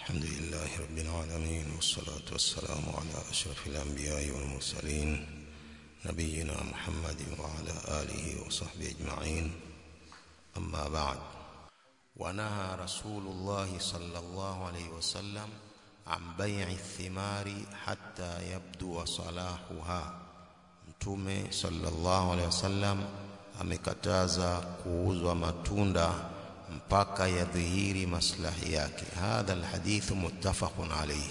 الحمد لله رب العالمين والصلاة والسلام على أشرف الأنبياء والمرسلين نبينا محمد وعلى آله وصحبه أجمعين أما بعد ونهى رسول الله صلى الله عليه وسلم عن بيع الثمار حتى يبدو صلاحها mtume sallallahu alaihi wasallam amekataza kuuzwa matunda mpaka yadhihiri maslahi yake hadha alhadith muttafaqun alayhi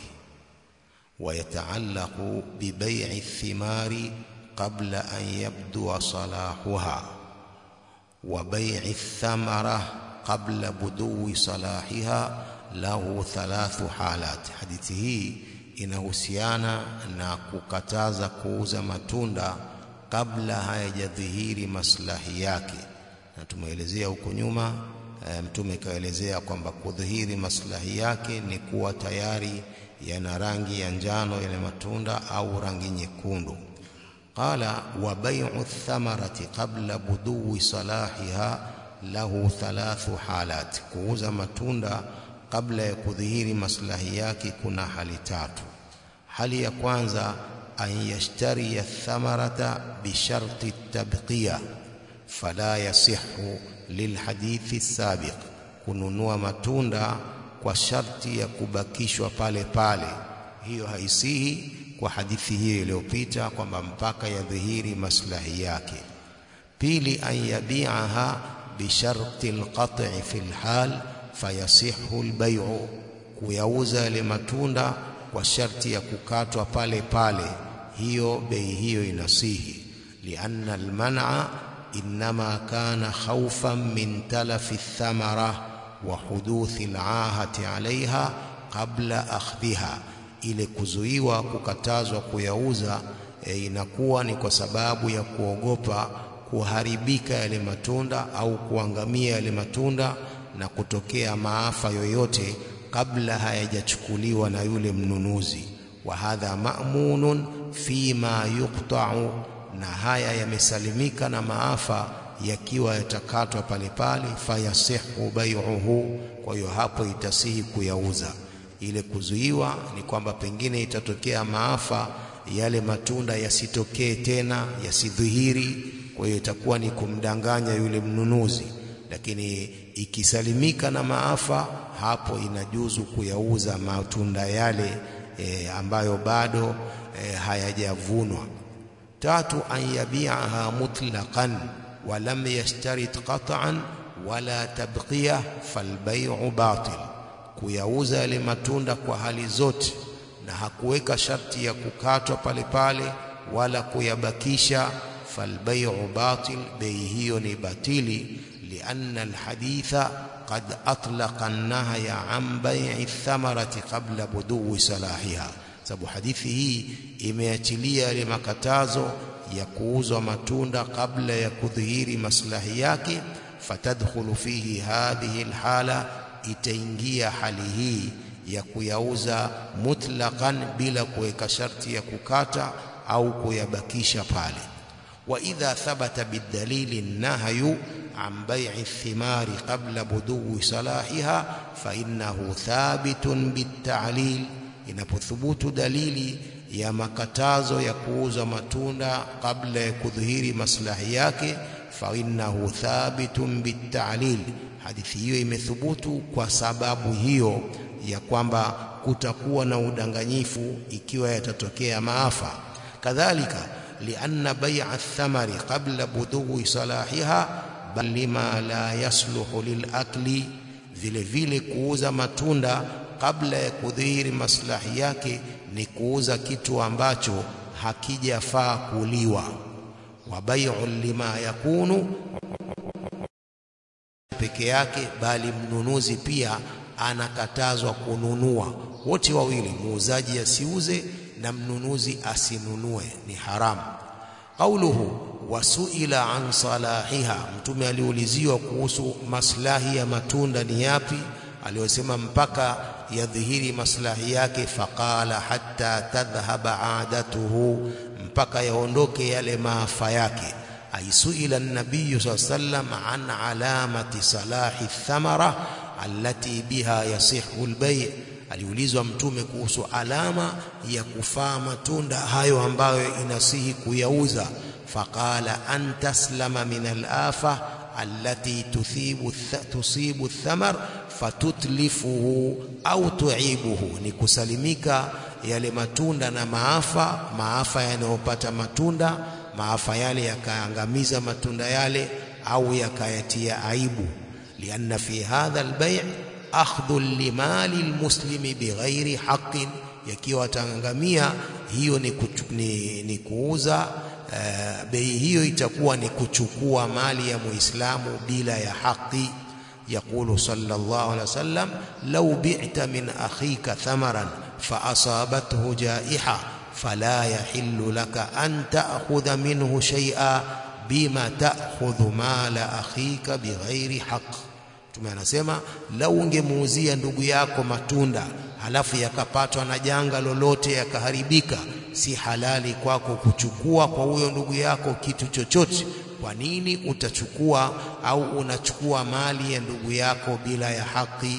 ويتعلق ببيع الثمار قبل أن يبدو صلاحها وبيع الثمرة قبل بدو صلاحها له ثلاث حالات hadithi hii inahusiana na kukataza kuuza matunda kabla hayajadhihiri maslahi yake na tumeelezea huko nyuma e, mtume kaelezea kwamba kudhihiri maslahi yake ni kuwa tayari yana rangi ya njano yale matunda au rangi nyekundu qala wa bai'u thamarati qabla buduwi salahiha lahu thalathu halat kuuza matunda kabla ya kudhihiri maslahi yake kuna hali tatu hali ya kwanza an yashtari thamarata bisharti tabqiya fala yasihu lilhadithi sabiq kununua matunda kwa sharti ya kubakishwa pale pale hiyo haisihi kwa hadithi hiyo iliyopita kwamba mpaka yadhihiri maslahi yake pili an yabi'aha bisharti alqat'i fi alhal fayasihu albay'u kuyauza yale matunda kwa sharti ya kukatwa pale pale hiyo bei hiyo inasihi lianna alman'a inma kana khawfan min talafi thamara wa huduthi al'ahati 'alayha qabla akhdhiha ile kuzuiwa kukatazwa kuyauza e, inakuwa ni kwa sababu ya kuogopa kuharibika yale matunda au kuangamia yale matunda na kutokea maafa yoyote kabla hayajachukuliwa na yule mnunuzi wa hadha ma'munun fima yuqta'u na haya yamesalimika na maafa yakiwa yatakatwa pale pale fayasihu bai'uhu kwa hiyo hapo itasihi kuyauza ile kuzuiwa ni kwamba pengine itatokea maafa yale matunda yasitokee tena yasidhihiri kwa hiyo itakuwa ni kumdanganya yule mnunuzi lakini ikisalimika na maafa hapo inajuzu kuyauza matunda yale e, ambayo bado e, hayajavunwa tatu an yabi'aha mutlaqan wa lam yashtarit qat'an wala tabqiya falbay'u batil kuyauza yale matunda kwa hali zote na hakuweka sharti ya kukatwa pale pale wala kuyabakisha falbay'u batil bei hiyo ni batili لأن الحديث قد أطلق النهي عن بيع الثمرة قبل بدو صلاحها sababu hadithi hii imeachilia ile makatazo ya kuuzwa matunda kabla ya kudhihiri maslahi yake fatadkhulu fihi hadhihi alhala itaingia hali hii ya kuyauza mutlaqan bila kuweka sharti ya kukata au kuyabakisha pale wa idha thabata bidalili nahyu عن بيع الثمار قبل بدو صلاحها فإنه ثابت بالتعليل inapothubutu dalili ya makatazo ya kuuza matunda kabla ya kudhihiri maslahi yake fa innahu thabitun bitalil hadithi hiyo imethubutu kwa sababu hiyo ya kwamba kutakuwa na udanganyifu ikiwa yatatokea maafa kadhalika lianna bai'a ath-thamari qabla budughi salahiha bal lima la yasluhu lilakli vile vile kuuza matunda kabla ya kudhihiri maslahi yake ni kuuza kitu ambacho hakijafaa kuliwa wa bai'u lima yakunu peke yake bali mnunuzi pia anakatazwa kununua wote wawili muuzaji asiuze na mnunuzi asinunue ni haramu qauluhu wasuila an salahiha mtume aliuliziwa kuhusu maslahi ya matunda ni yapi aliyosema mpaka yadhihiri maslahi yake faqala hatta tadhhaba adatuhu mpaka yaondoke yale maafa yake aisuila an-nabiy sallam an alamati salahi thamara allati biha yasihu al-bay' aliulizwa mtume kuhusu alama ya kufaa matunda hayo ambayo inasihi kuyauza faqala an taslama min alafa allati tuthibu tusibu thamar fatutlifuhu au tuibuhu ni kusalimika yale matunda na maafa maafa yanayopata matunda maafa yale yakaangamiza matunda yale au yakayatia aibu lianna fi hadha albay' akhdhu limali almuslimi bighairi haqqin yakiwa ataangamia hiyo ni, ni, ni kuuza uh, bei hiyo itakuwa ni kuchukua mali ya muislamu bila ya haki يقول صلى الله عليه وسلم لو بعت من أخيك ثمرا فأصابته جائحة فلا يحل لك أن تأخذ منه شيئا بما تأخذ مال أخيك بغير حق Mtume anasema lau ungemuuzia ndugu yako matunda halafu yakapatwa na janga lolote yakaharibika, si halali kwako kuchukua kwa huyo ndugu yako kitu chochote. Kwa nini utachukua au unachukua mali ya ndugu yako bila ya haki?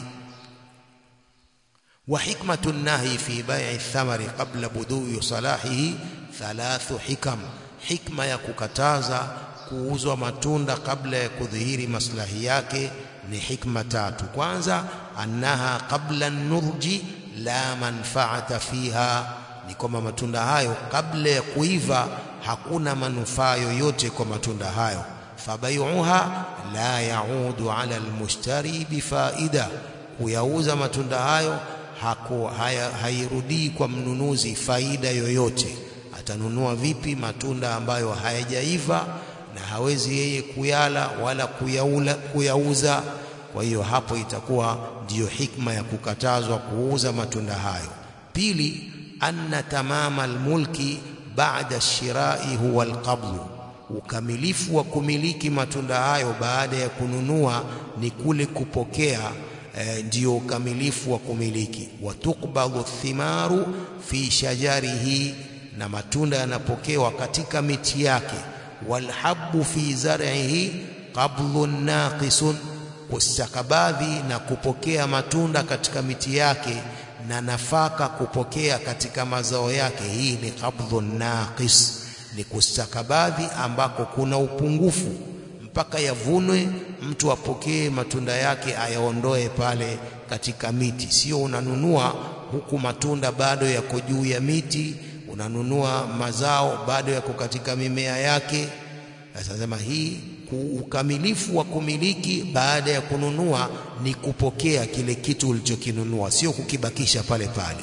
wa hikmatu nahyi fi bai'i thamari qabla budui salahihi thalathu hikam, hikma ya kukataza kuuzwa matunda kabla ya kudhihiri maslahi yake ni hikma tatu. Kwanza, annaha qabla nurji la manfaata fiha, ni kwamba matunda hayo kabla ya kuiva hakuna manufaa yoyote kwa matunda hayo. Fabayuha la yaudu ala almushtari bifaida, kuyauza matunda hayo hako haya, hairudii kwa mnunuzi faida yoyote. Atanunua vipi matunda ambayo hayajaiva na hawezi yeye kuyala wala kuyaula, kuyauza. Kwa hiyo hapo itakuwa ndiyo hikma ya kukatazwa kuuza matunda hayo. Pili, anna tamama almulki baada shirai huwa alqabdu, ukamilifu wa kumiliki matunda hayo baada ya kununua ni kule kupokea e, ndiyo ukamilifu wa kumiliki. Watukbadhu thimaru fi shajarihi, na matunda yanapokewa katika miti yake walhabbu fi zar'ihi qablun naqisun, kustakabadhi na kupokea matunda katika miti yake na nafaka kupokea katika mazao yake, hii ni qabdhun naqis, ni kustakabadhi ambako kuna upungufu mpaka yavunwe, mtu apokee matunda yake ayaondoe pale katika miti. Sio unanunua huku matunda bado yako juu ya miti unanunua mazao bado yako katika mimea yake. Sasa sema hii ukamilifu wa kumiliki baada ya kununua ni kupokea kile kitu ulichokinunua, sio kukibakisha pale pale.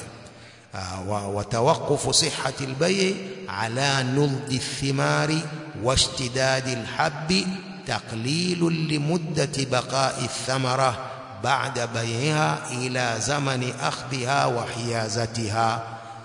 wa tawaqufu sihhati albay'i ala nudhi thimari washtidadi alhabbi taqlilun limuddati baqa'i thamara ba'da bay'iha ila zamani akhdhiha wa hiyazatiha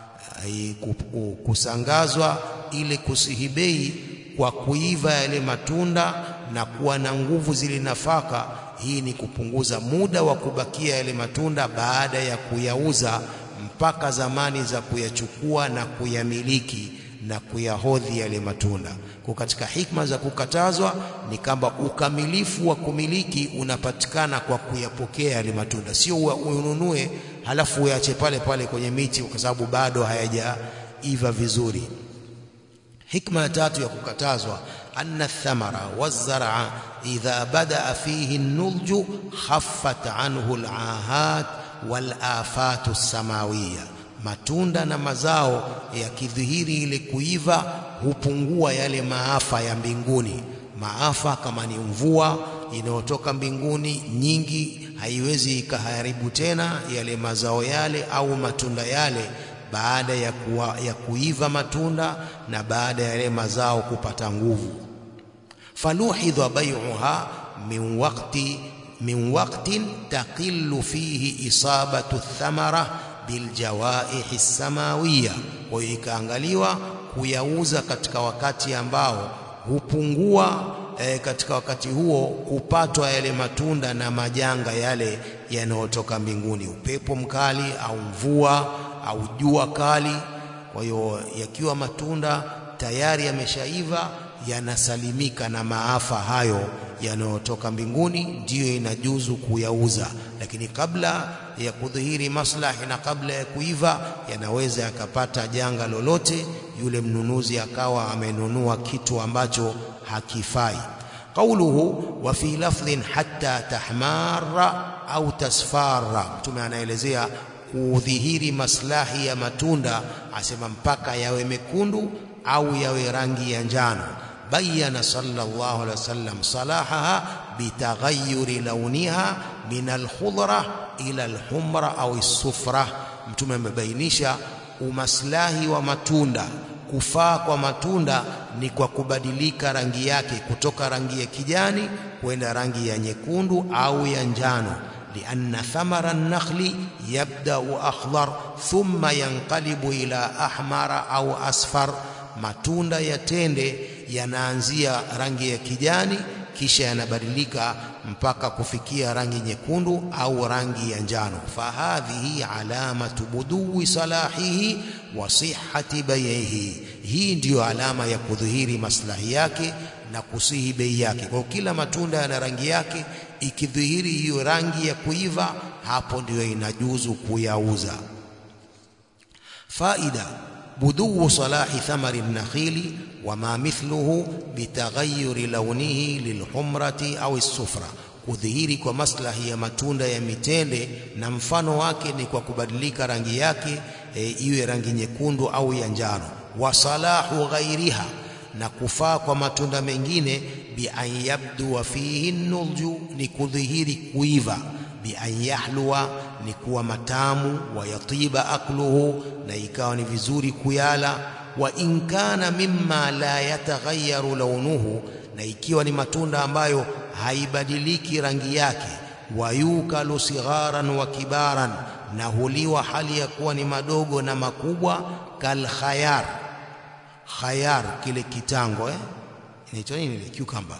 kusangazwa ile kusihibei kwa kuiva yale matunda na kuwa na nguvu zile nafaka. Hii ni kupunguza muda wa kubakia yale matunda baada ya kuyauza mpaka zamani za kuyachukua na kuyamiliki na kuyahodhi yale matunda. Kwa katika hikma za kukatazwa ni kwamba ukamilifu wa kumiliki unapatikana kwa kuyapokea yale matunda, sio ununue halafu uache pale pale kwenye miti kwa sababu bado hayajaiva vizuri. Hikma ya tatu ya kukatazwa, anna thamara wazar'a idha badaa fihi nudju khaffat anhu al-ahat wal afatu samawiya, matunda na mazao yakidhihiri ile kuiva hupungua yale maafa ya mbinguni. Maafa kama ni mvua inayotoka mbinguni nyingi, haiwezi ikaharibu tena yale mazao yale au matunda yale baada ya, kuwa, ya kuiva matunda na baada ya yale mazao kupata nguvu. faluhidha bay'uha min waqti min waqtin taqillu fihi isabatu thamara biljawaihi samawiya, kwa hiyo ikaangaliwa kuyauza katika wakati ambao hupungua e, katika wakati huo kupatwa yale matunda na majanga yale yanayotoka mbinguni, upepo mkali au mvua au jua kali. Kwa hiyo yakiwa matunda tayari yameshaiva, yanasalimika na maafa hayo yanayotoka mbinguni ndiyo inajuzu kuyauza, lakini kabla ya kudhihiri maslahi na kabla ya kuiva yanaweza yakapata janga lolote, yule mnunuzi akawa amenunua kitu ambacho hakifai. Qauluhu wa fi lafdhin hatta tahmara au tasfara, Mtume anaelezea kudhihiri maslahi ya matunda, asema mpaka yawe mekundu au yawe rangi ya njano. Bayana sallallahu alaihi wasallam salahaha bitaghayyuri launiha min alkhudra ila alhumra au alsufra. Mtume amebainisha umaslahi wa matunda kufaa kwa matunda ni kwa kubadilika rangi yake kutoka rangi ya kijani kwenda rangi ya nyekundu au ya njano. lianna thamara an-nakhli yabda'u akhdar thumma yanqalibu ila ahmara au asfar, matunda ya tende yanaanzia rangi ya kijani kisha yanabadilika mpaka kufikia rangi nyekundu au rangi ya njano. Fahadhihi alamatu buduwi salahihi wa sihhati bai'ihi, hii ndiyo alama ya kudhihiri maslahi yake na kusihi bei yake. Kwa kila matunda yana rangi yake, ikidhihiri hiyo rangi ya kuiva, hapo ndiyo inajuzu kuyauza. Faida buduu salahi thamari nakhili wama mithluhu bitaghayyuri launihi lilhumrati au sufra, kudhihiri kwa maslahi ya matunda ya mitende na mfano wake ni kwa kubadilika rangi yake e, iwe rangi nyekundu au ya njano. Wa salahu ghairiha, na kufaa kwa matunda mengine, bi an yabdua fihi nulju, ni kudhihiri kuiva bi an yahluwa ni kuwa matamu, wa yatiba akluhu, na ikawa ni vizuri kuyala. Wa in kana mimma la yataghayyaru launuhu, na ikiwa ni matunda ambayo haibadiliki rangi yake. Wa yukalu sigharan wa kibaran, na huliwa hali ya kuwa ni madogo na makubwa. Kal khayar, khayar kile kitango eh, inaitwa nini ile cucumber,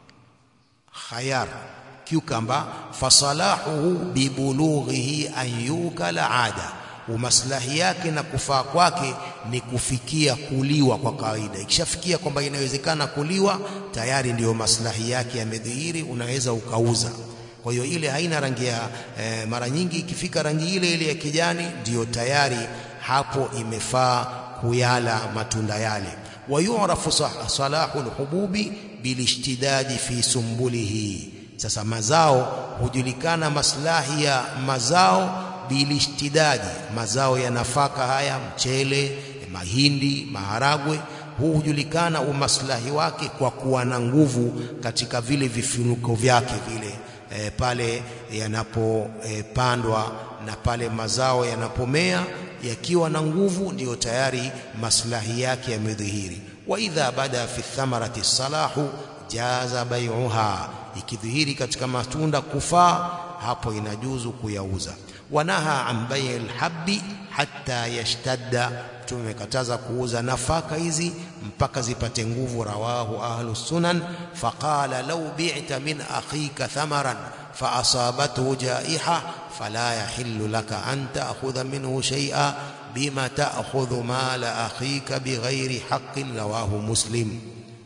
khayar cucumber fasalahuhu bibulughihi an yukala ada, umaslahi yake na kufaa kwake ni kufikia kuliwa kwa kawaida. Ikishafikia kwamba inawezekana kuliwa, tayari ndiyo maslahi yake yamedhihiri, unaweza ukauza. Kwa hiyo ile haina rangi ya eh, mara nyingi ikifika rangi ile ile ya kijani, ndiyo tayari hapo imefaa kuyala matunda yale. Wayurafu salahu lhububi bilishtidadi fi sumbulihi sasa mazao hujulikana, maslahi ya mazao bilishtidadi, mazao ya nafaka haya, mchele, mahindi, maharagwe, huu hujulikana umaslahi wake kwa kuwa na nguvu katika vile vifunuko vyake vile e, pale yanapopandwa e, na pale mazao yanapomea yakiwa na nguvu, ndiyo tayari maslahi yake yamedhihiri. Wa idha bada fi thamarati salahu jaza bai'uha ikidhihiri katika matunda kufaa, hapo inajuzu kuyauza. Wanaha an bai lhabbi hatta yashtadda, Mtume amekataza kuuza nafaka hizi mpaka zipate nguvu. Rawahu ahlu sunan. Faqala law bi'ta min akhika thamaran fa asabathu jaiha fala yahillu laka an ta'khudha minhu shay'a bima ta'khudhu mala akhika bighairi haqqin. Rawahu Muslim.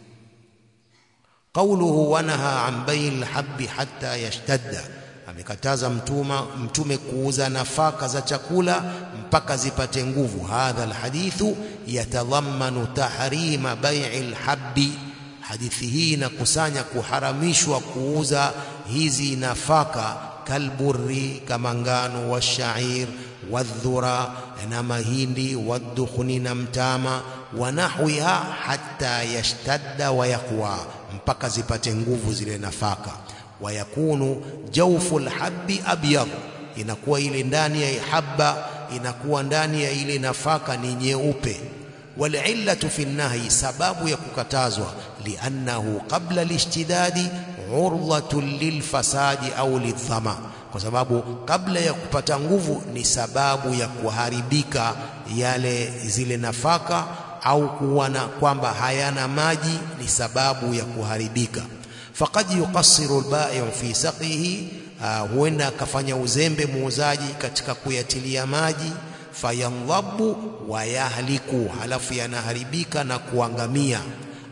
Qauluhu wanaha an bai lhabbi hatta yashtadda, amekataza mtuma Mtume kuuza nafaka za chakula mpaka zipate nguvu. Hadha alhadithu yatadhammanu tahrima bai'i lhabbi, hadithi hii inakusanya kuharamishwa kuuza hizi nafaka, kalburri, kama ngano, washair, wadhura, na mahindi, waddukhni, na mtama, wa nahwiha, hatta yashtadda wa yaqwa mpaka zipate nguvu zile nafaka. Wayakunu jawfu lhabbi abyad, inakuwa ile ndani ya habba, inakuwa ndani ya ile nafaka ni nyeupe. Walillatu fi nahyi, sababu ya kukatazwa, liannahu qabla lishtidadi urdhatun lilfasadi au lidhama, kwa sababu kabla ya kupata nguvu ni sababu ya kuharibika yale zile nafaka au kuona kwamba hayana maji ni sababu ya kuharibika. Faqad yuqassiru albai'u fi saqihi, huenda akafanya uzembe muuzaji katika kuyatilia maji. Fayandhabu wa yahliku, halafu yanaharibika na kuangamia.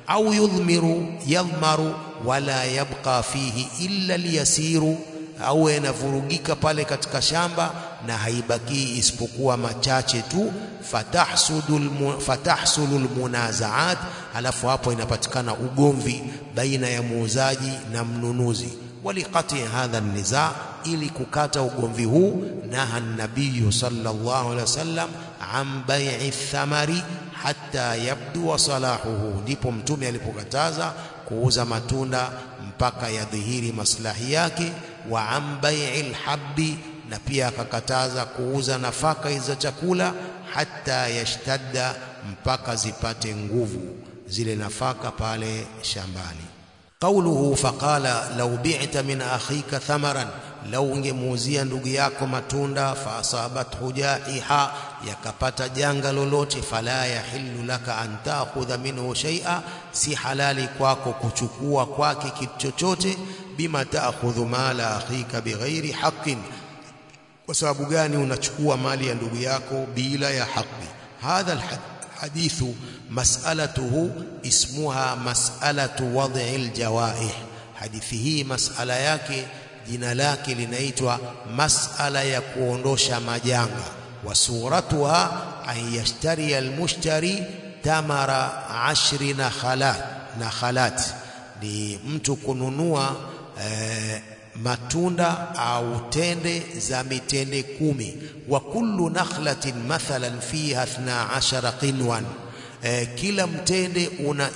au yudhmiru yadhmaru wala yabqa fihi illa liyasiru au yanavurugika pale katika shamba na haibakii isipokuwa machache tu fatahsudul fatahsulul munazaat alafu hapo inapatikana ugomvi baina ya muuzaji na mnunuzi waliqati hadha niza ili kukata ugomvi huu naha nabiyu sallallahu alaihi wasallam an bai'i thamari hatta yabdua salahuhu ndipo mtume alipokataza kuuza matunda mpaka yadhihiri maslahi yake wa an bai'il habbi na pia akakataza kuuza nafaka za chakula hata yashtadda mpaka zipate nguvu zile nafaka pale shambani qauluhu faqala law bi'ta min akhika thamaran lau ungemuuzia ndugu yako matunda fa asabathu jaiha yakapata janga lolote fala yahillu laka an ta'khudha minhu shay'a si halali kwako kuchukua kwake kitu chochote bima ta'khudhu mala akhika bighairi haqqin kwa sababu gani unachukua mali ya ndugu yako bila ya haki hadha alhadithu mas'alatuhu ismuha mas'alatu wad'i aljawaih hadithi hii mas'ala yake jina lake linaitwa mas'ala ya kuondosha majanga wa suratuha an yashtari almushtari tamara ashri nakhalat nakhalat ni mtu kununua eh, matunda au tende za mitende kumi wa kullu nakhlatin mathalan fiha 12 qinwan e, kila mtende una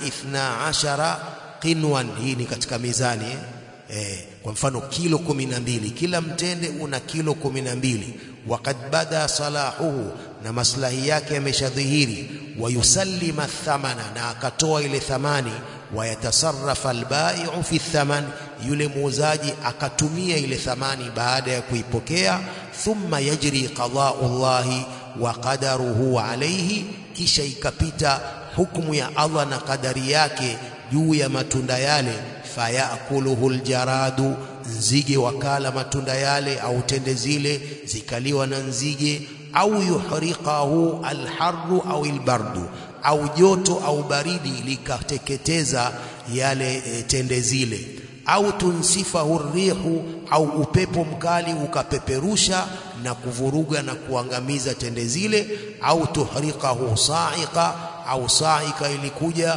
12 qinwan hii ni katika mizani eh? E, kwa mfano kilo kumi na mbili kila mtende una kilo kumi na mbili waqad bada salahuhu na maslahi yake yameshadhihiri wayusallima thamana na akatoa ile thamani wayatasarrafa albai'u fi thaman yule muuzaji akatumia ile thamani baada ya kuipokea thumma yajri qada'u Allahi wa qadaruhu alayhi kisha ikapita hukumu ya Allah na kadari yake juu ya matunda yale fayakuluhu aljaradu nzige wakala matunda yale au tende zile zikaliwa na nzige au yuhriqahu alharru au albardu au joto au baridi likateketeza yale e, tende zile au tunsifahu rihu au upepo mkali ukapeperusha na kuvuruga na kuangamiza tende zile au tuhriqahu sa'iqa au saika ilikuja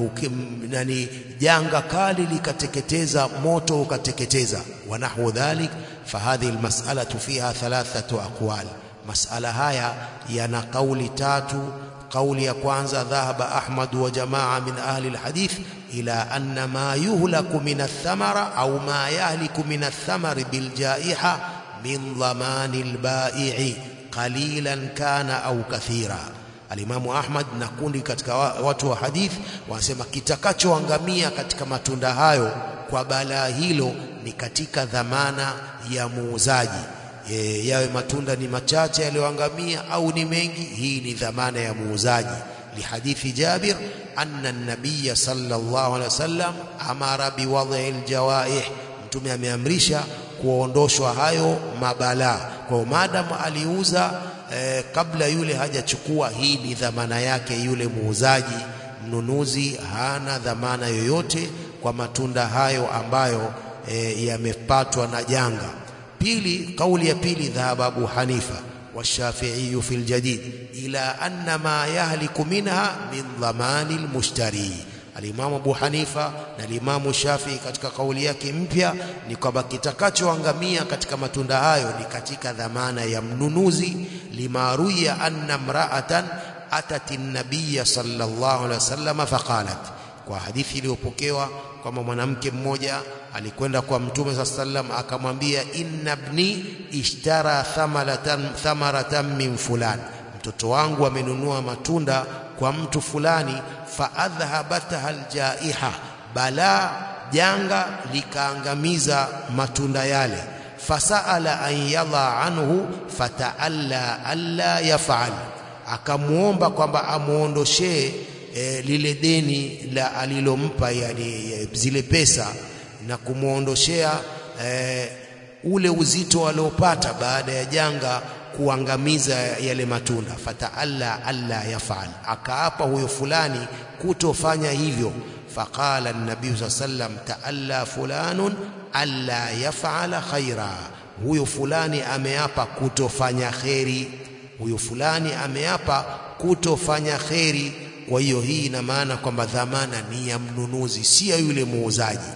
nani janga kali likateketeza moto ukateketeza wanahu dhalik fahadhi almas'alatu fiha thalathatu aqwal mas'ala haya yana kauli tatu kauli ya kwanza dhahaba ahmad wa jamaa min ahli alhadith ila anna ma yuhlaku min athmara au ma yahliku min athmari biljaiha min dhamani albai'i qalilan kana au kathira Alimamu Ahmad na kundi katika watu wa hadith wanasema kitakachoangamia katika matunda hayo kwa balaa hilo ni katika dhamana ya muuzaji. E, yawe matunda ni machache yaliyoangamia au ni mengi, hii ni dhamana ya muuzaji. Lihadithi Jabir anna an-nabiy sallallahu alaihi wasallam amara biwadhi aljawaih, mtume ameamrisha kuondoshwa hayo mabalaa. Kwa maadamu aliuza eh, kabla yule hajachukua, hii ni dhamana yake yule muuzaji. Mnunuzi hana dhamana yoyote kwa matunda hayo ambayo eh, yamepatwa na janga. Pili, kauli ya pili, dhahaba Abu Hanifa والشافعي في الجديد إلى أن ما يهلك منها من ضمان المشتري Alimamu Abu Hanifa na Alimamu Shafii katika kauli yake mpya ni kwamba kitakachoangamia katika matunda hayo ni katika dhamana ya mnunuzi. limaruya anna mraatan atati nabiya sallallahu alaihi wasallam faqalat, kwa hadithi iliyopokewa kwamba mwanamke mmoja alikwenda kwa Mtume saa sallam akamwambia, inna ibni ishtara thamaratan, thamaratan min fulan, mtoto wangu amenunua matunda kwa mtu fulani faadhhabatha aljaiha, balaa janga likaangamiza matunda yale. Fasaala an yadha anhu fataalla alla yafal, akamwomba kwamba amwondoshee e, lile deni la alilompa, yani zile pesa na kumwondoshea e, ule uzito aliopata baada ya janga kuangamiza yale matunda. fataalla alla yafal, akaapa huyo fulani kutofanya hivyo. faqala an-nabiy sallam ta'alla fulanun alla yaf'ala khaira huyo fulani ameapa kutofanya kheri huyo fulani ameapa kutofanya kheri kwa hiyo hii ina maana kwamba dhamana ni ya mnunuzi si ya yule muuzaji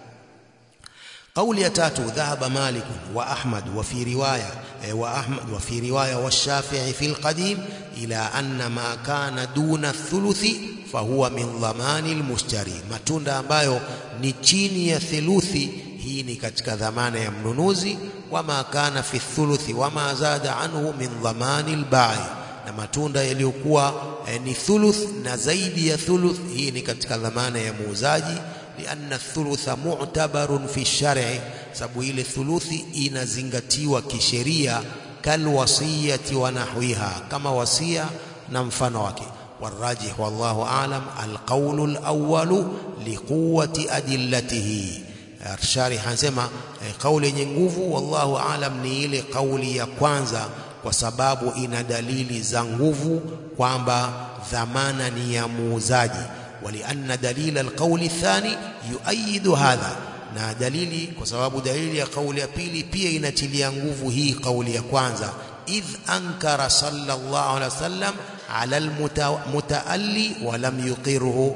قول يا تاتو ذهب مالك وأحمد وفي رواية وأحمد وفي رواية والشافعي في القديم إلى أن ما كان دون الثلث فهو من ضمان المشتري matunda ambayo ni chini ya theluthi hii ni katika dhamana ya mnunuzi wama kana fi thuluthi wama zada anhu min dhamani albai na matunda yaliyokuwa eh, ni thuluth na zaidi ya thuluth hii ni katika dhamana ya muuzaji lianna thulutha mu'tabarun fi shar'i sababu ile thuluthi inazingatiwa kisheria kalwasiyati wa nahwiha kama wasia na mfano wake والراجح والله أعلم القول الأول لقوة أدلته الشارح anasema kauli yenye nguvu wallahu aalam ni ile kauli ya kwanza kwa sababu ina dalili za nguvu kwamba dhamana ni ya muuzaji ولأن دليل القول الثاني يؤيد هذا na dalili kwa sababu dalili ya kauli ya pili pia inatilia nguvu hii kauli ya kwanza idh ankara sallallahu alaihi wasallam ala almutaalli wa lam yuqirhu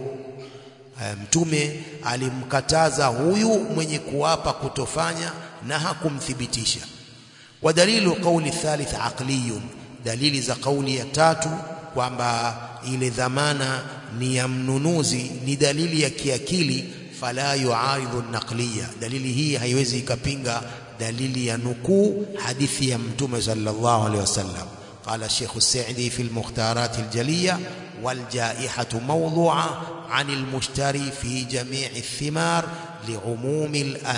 mtume alimkataza huyu mwenye kuapa kutofanya na hakumthibitisha wa dalilu kauli thalith aqliyun dalili za kauli ya tatu kwamba ile dhamana ni ya mnunuzi ni dalili ya kiakili fala yuaridhu naqliya dalili hii haiwezi ikapinga dalili ya nukuu hadithi ya mtume sallallahu alaihi wasallam قال الشيخ السعدي في المختارات الجلية والجائحة موضوعة عن المشتري في جميع الثمار لعموم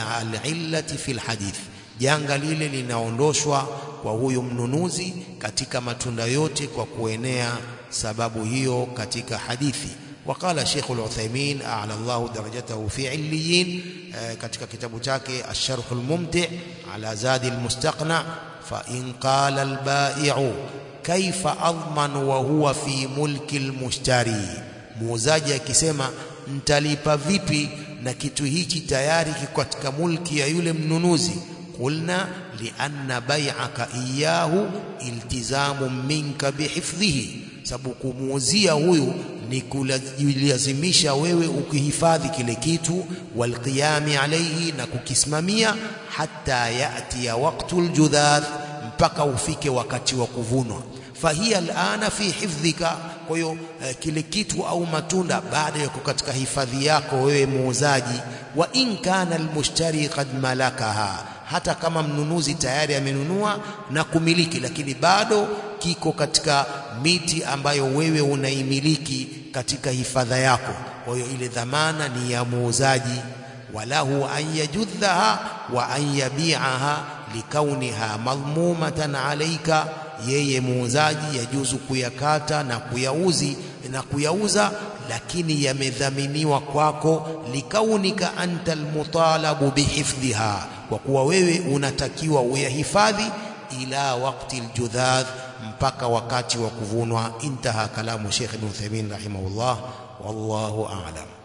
العلة في الحديث janga lile linaondoshwa kwa huyu mnunuzi katika matunda yote kwa kuenea sababu hiyo katika hadithi وقال شيخ العثيمين أعلى الله درجته في عليين katika kitabu chake الشرح الممتع على زاد المستقنع فإن قال البائع كيف أضمن وهو في ملك المشتري muuzaji akisema mtalipa vipi na kitu hichi tayari kiko katika mulki ya yule mnunuzi qulna lianna bai'aka iyahu iltizamu minka bihifdhihi sababu kumuuzia huyu ni kulazimisha wewe ukihifadhi kile kitu walqiyami alayhi na kukisimamia hata yati ya waqtul judhath mpaka ufike wakati wa kuvunwa fahiya alana fi hifdhika kwa hiyo eh, kile kitu au matunda baada ya katika hifadhi yako wewe muuzaji wa in kana almushtari qad malakaha hata kama mnunuzi tayari amenunua na kumiliki lakini bado kiko katika miti ambayo wewe unaimiliki katika hifadha yako kwa hiyo ile dhamana ni ya muuzaji walahu an yajudhaha wa an yabi'aha likauniha madhmumatan alayka yeye muuzaji yajuzu kuyakata na kuyauzi na kuyauza lakini yamedhaminiwa kwako likaunika anta almutalabu bihifdhiha kwa kuwa wewe unatakiwa uyahifadhi ila wakati aljudhadh mpaka wakati wa kuvunwa intaha kalamu Sheikh Ibn Uthaymeen rahimahullah wallahu a'lam